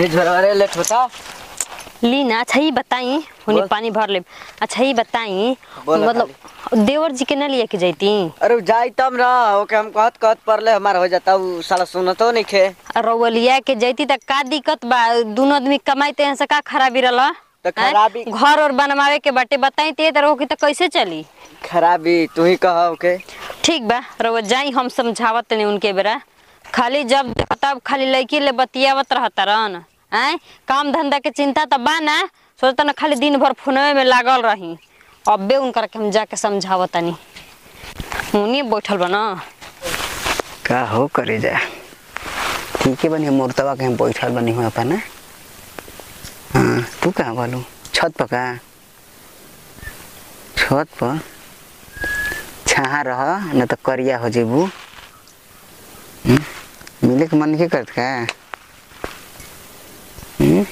ये झरवारे लेट होता ली ना अच्छा ही बताई हुनी बोल। पानी भर ले अच्छा ही बताई बोला मतलब देवर जी के ना लिए के जाती अरे जाई तब ना ओके हम कहत कहत परले हमार हो जाता उ साला सुनतो नहीं खे रउलिया के जैती त का दिक्कत बा दोनों आदमी कमाइते हैं से का खराबी रहला तो खराबी- हैं? घर और बनवावे के बाटे बताई ते तरह की त कैसे चली खराबी तू ही कह ओके ठीक बा रउआ जाई हम समझावत नहीं उनके बेरा खाली जब देखो तब खाली लड़की ले बतियावत रहता रहन आय काम धंधा के चिंता त बा ना सोचता ना खाली दिन भर फोनवे में लागल रही अबे उनकर के हम जाके समझावतनी उन्हीं बैठल बा ना का हो करे जा ठीक है बनी मूर्तवा के हम बैठल बनी हुआ अपना हाँ तू कहाँ बोलू छत पर का छत पर छाहा रह न तो करिया हो जेबू हम्म? मिले के मन के करत का हम्म?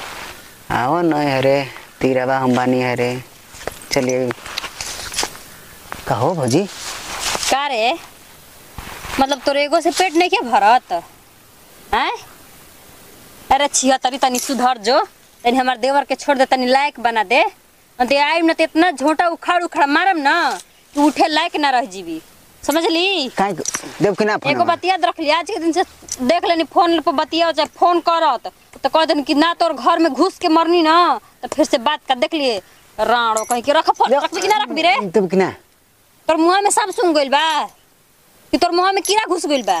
आओ न हरे तीरावा हम बानी हरे चलिए कहो भौजी का रे मतलब तोर एगो से पेट नहीं के भरत हैं अरे छिया तनी तनी सुधर जो तनी हमार देवर के छोड़ दे तनी लायक बना दे दे आइम न त इतना झोंटा उखाड़ उखाड़ मारम ना कि उठे लायक ना रह जीवी समझली काहे देव कि ना एगो फोनवा? बतिया रख लिया आज के दिन से देख लेनी फोन पर बतिया चाहे फोन करत तो कह देनी कि ना तोर घर में घुस के मरनी ना तो फिर से बात कर देख लिए राणो कहीं के रख फोन रख कि ना रख भी रे देव कि ना तोर मुंह में सब सुन गइल बा कि तोर मुंह में कीड़ा घुस गइल बा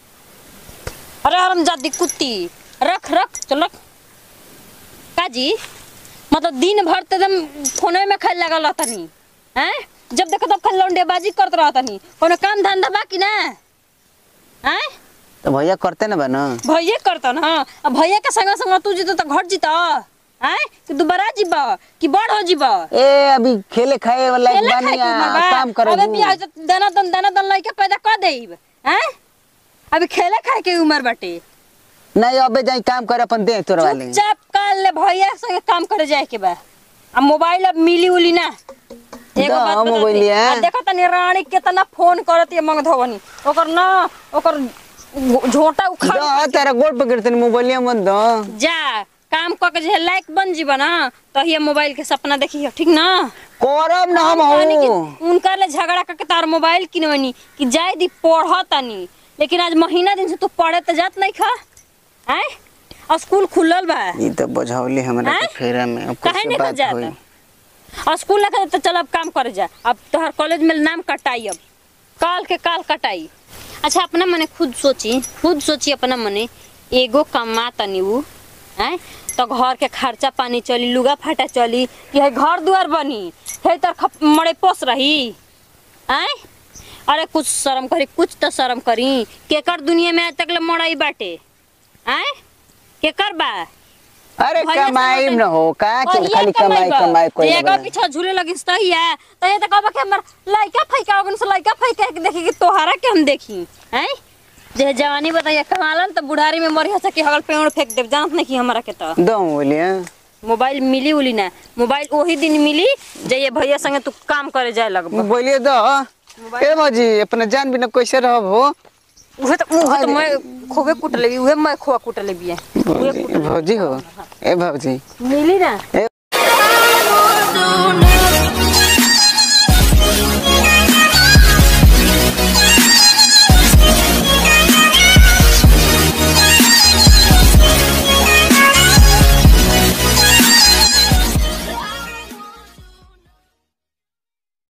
अरे हरम जादी कुत्ती रख रख चल रख काजी मतलब दिन भर तो एकदम फोने में खाली लगल रहतनी हैं जब देखो तब खाली लौंडेबाजी करत रहतनी कोनो काम धंधा बा कि ना हैं तो भैया करते ना बनो भैया करता ना अब भैया के संग संग तू जीतो तो घर जीता हैं कि दोबारा जीबा कि बड़ हो जीबा ए अभी खेले खाए वाला एक केला बानी खाए के उमर आ, बा। काम करे अबे बियाह से दाना दन दाना दन लइके पैदा कर देब हैं अभी खेले खाए के उम्र बाटे नहीं अबे जाई काम करे अपन दे तोर वाले चुपचाप कर ले भैया संगे काम करे जाए के बा आ मोबाइल अब मिली उली ना एगो दा, बात बता मोबाइल दे। है। आ देखो तनी रानी केतना फोन करत ये मंग धवनी ओकर ना ओकर झो- झोंटा उखाड़ दो तेरा गोड़ पकड़ तनी मोबाइलिया मत दो जा काम क के जे लायक बन जीबा ना तो ये मोबाइल के सपना देखी ठीक ना करब ना हम कहनी कि हूँ उनका ले झगड़ा करके तार मोबाइल किनवनी कि जाय दी पढ़तनी लेकिन आज महीना दिन से तू पढ़े तो जात नहीं खा आय और स्कूल खुलल बा ई तो बुझौली हमरा के हैं? फेरा में अब काहे कैसे नहीं बात जाता? होई और स्कूल ना करे तो चल अब काम करे जा अब तोहर कॉलेज में नाम कटाई अब काल के काल कटाई अच्छा अपना मने खुद सोची खुद सोची अपना मने एगो कमा तनी उ हैं तो घर के खर्चा पानी चली लुगा फाटा चली कि है घर दुआर बनी है तर खप मड़े पोस रही हैं अरे कुछ शर्म करी कुछ तो शर्म करी केकर दुनिया में आज तक ले मड़ाई बाटे हैं केकर बा अरे भैया कमाई से न हो का कि भैया खाली कमाई बा। कमाई कोई एगो ना पीछा झूले लगी तो ही है तो ये तो कहबा कि हमर लइका फैका ओगन से लइका फैका के देखी कि तोहरा के हम देखी हैं जे जवानी बताइए कमालन तो बुढ़ारी में मरिया से कि हगल पेड़ फेंक देव जानत नहीं कि हमरा के तो दो बोलिए मोबाइल मिली उली ना मोबाइल वही दिन मिली जे ये भैया संगे तू काम करे जाए लगबा बोलिए दो ए भौजी अपना जान बिना कैसे रहब हो उहे तो उहे तो मैं खोबे कुट लेबी उहे मैं खोआ कुट लेबी भौजी भौजी हो ए भौजी मिली ना ए